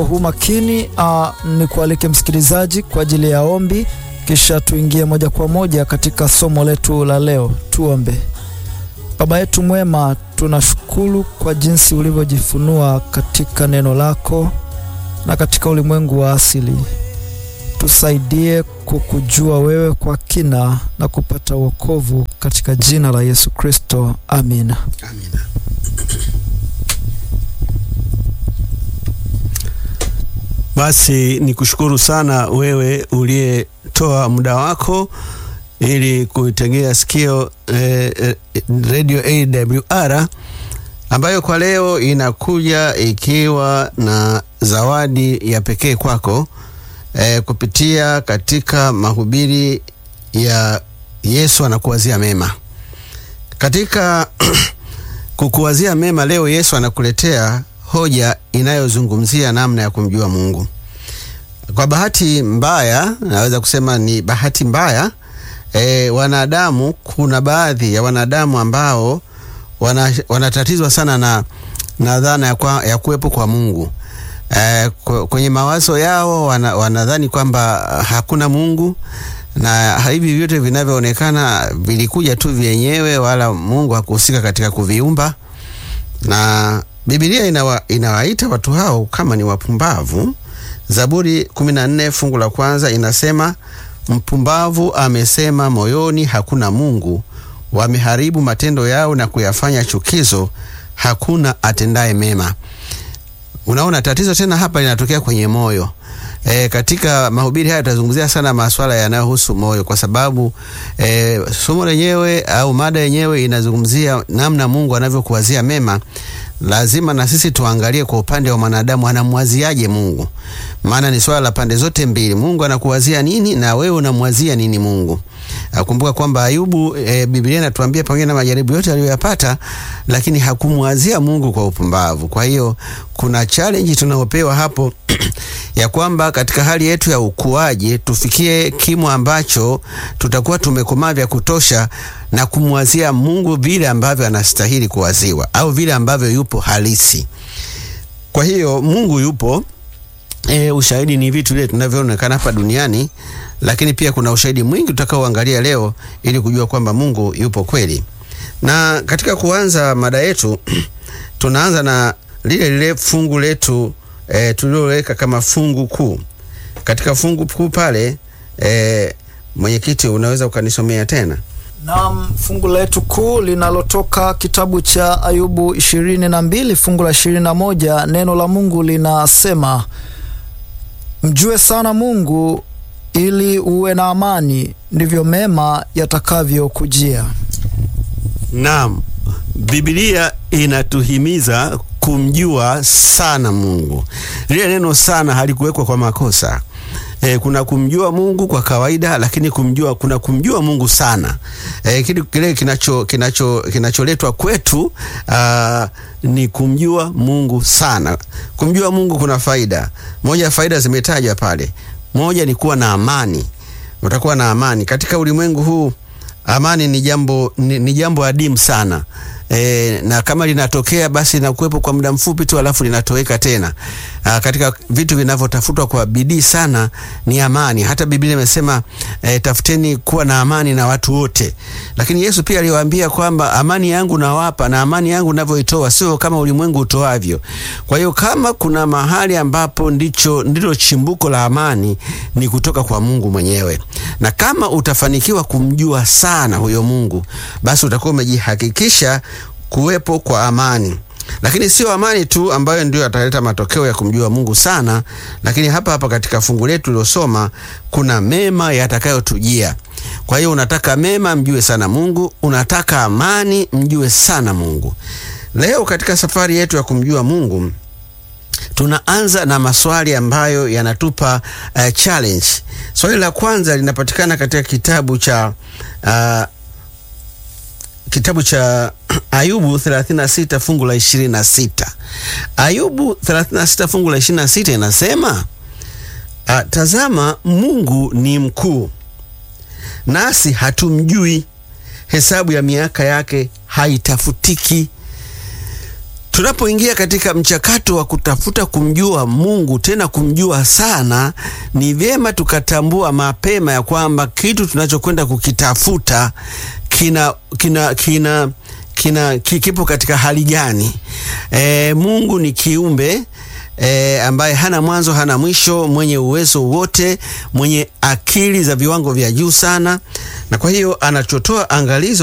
huu makini uh, ni kualike msikilizaji kwa ajili ya ombi, kisha tuingie moja kwa moja katika somo letu la leo. Tuombe. Baba yetu mwema, tunashukuru kwa jinsi ulivyojifunua katika neno lako na katika ulimwengu wa asili. Tusaidie kukujua wewe kwa kina na kupata wokovu katika jina la Yesu Kristo, amina. Amina. Basi ni kushukuru sana wewe uliyetoa muda wako ili kuitegea sikio eh, eh, Radio AWR ambayo kwa leo inakuja ikiwa na zawadi ya pekee kwako eh, kupitia katika mahubiri ya Yesu anakuwazia mema. Katika kukuwazia mema leo Yesu anakuletea hoja inayozungumzia namna ya kumjua Mungu. Kwa bahati mbaya, naweza kusema ni bahati mbaya e, wanadamu, kuna baadhi ya wanadamu ambao wana, wanatatizwa sana na, na dhana ya, kwa, ya kuwepo kwa Mungu. E, kwenye mawazo yao wana, wanadhani kwamba hakuna Mungu na hivi vyote vinavyoonekana vilikuja tu vyenyewe, wala Mungu hakuhusika katika kuviumba na Biblia inawa, inawaita watu hao kama ni wapumbavu. Zaburi 14 fungu la kwanza inasema, mpumbavu amesema moyoni, hakuna Mungu. Wameharibu matendo yao na kuyafanya chukizo, hakuna atendaye mema. Unaona, tatizo tena hapa linatokea kwenye moyo. E, katika mahubiri haya tutazungumzia sana masuala yanayohusu moyo, kwa sababu e, somo lenyewe au mada yenyewe inazungumzia namna Mungu anavyokuwazia mema. Lazima na sisi tuangalie kwa upande wa mwanadamu, anamwaziaje Mungu, maana ni swala la pande zote mbili. Mungu anakuwazia nini na wewe unamwazia nini Mungu? Kumbuka kwamba Ayubu e, Biblia inatuambia pamoja na majaribu yote aliyoyapata, lakini hakumwazia Mungu kwa upumbavu. Kwa hiyo kuna challenge tunayopewa hapo ya kwamba katika hali yetu ya ukuaji tufikie kimo ambacho tutakuwa tumekomaa vya kutosha na kumwazia Mungu vile ambavyo anastahili kuwaziwa au vile ambavyo yupo halisi. Kwa hiyo Mungu yupo. E, ushahidi ni vitu vile tunavyoonekana hapa duniani, lakini pia kuna ushahidi mwingi tutakaoangalia leo ili kujua kwamba Mungu yupo kweli. Na katika kuanza mada yetu tunaanza na lile lile fungu letu e, tuliloweka kama fungu kuu. Katika fungu kuu pale e, mwenyekiti, unaweza ukanisomea tena? Naam, fungu letu kuu linalotoka kitabu cha Ayubu ishirini na mbili fungu la ishirini na moja neno la Mungu linasema mjue sana Mungu ili uwe na amani, ndivyo mema yatakavyokujia. Naam, Biblia inatuhimiza kumjua sana Mungu. Lile neno sana halikuwekwa kwa makosa. E, kuna kumjua Mungu kwa kawaida, lakini kumjua kuna kumjua Mungu sana. E, kile kile kinacho kinacho kinacholetwa kwetu aa, ni kumjua Mungu sana. Kumjua Mungu kuna faida. Moja ya faida zimetajwa pale. Moja ni kuwa na amani. Utakuwa na amani katika ulimwengu huu. Amani ni jambo ni, ni jambo adimu sana. E, na kama linatokea basi linakuwepo kwa muda mfupi tu alafu linatoweka tena. Aa, katika vitu vinavyotafutwa kwa bidii sana ni amani. Hata Biblia imesema e, tafuteni kuwa na amani na watu wote, lakini Yesu pia aliwaambia kwamba amani yangu nawapa na amani yangu navyoitoa sio kama ulimwengu utoavyo. Kwa hiyo kama kuna mahali ambapo ndicho ndilo chimbuko la amani ni kutoka kwa Mungu mwenyewe, na kama utafanikiwa kumjua sana huyo Mungu, basi utakuwa umejihakikisha kuwepo kwa amani. Lakini sio amani tu ambayo ndio ataleta matokeo ya kumjua Mungu sana, lakini hapa hapa katika fungu letu lilosoma kuna mema yatakayotujia. Kwa hiyo unataka mema, mjue sana Mungu. Unataka amani, mjue sana Mungu. Leo katika safari yetu ya kumjua Mungu tunaanza na maswali ambayo yanatupa uh, challenge. Swali la kwanza linapatikana katika kitabu cha uh, kitabu cha Ayubu 36 fungu la 26. Ayubu 36 fungu la 26 inasema, a, tazama Mungu ni mkuu, nasi hatumjui, hesabu ya miaka yake haitafutiki. tunapoingia katika mchakato wa kutafuta kumjua Mungu, tena kumjua sana, ni vyema tukatambua mapema ya kwamba kitu tunachokwenda kukitafuta kina kina kina kina kipo katika hali gani? E, Mungu ni kiumbe E, ambaye hana mwanzo hana mwisho, mwenye uwezo wote, mwenye akili za viwango vya juu sana, na kwa hiyo anachotoa angalizo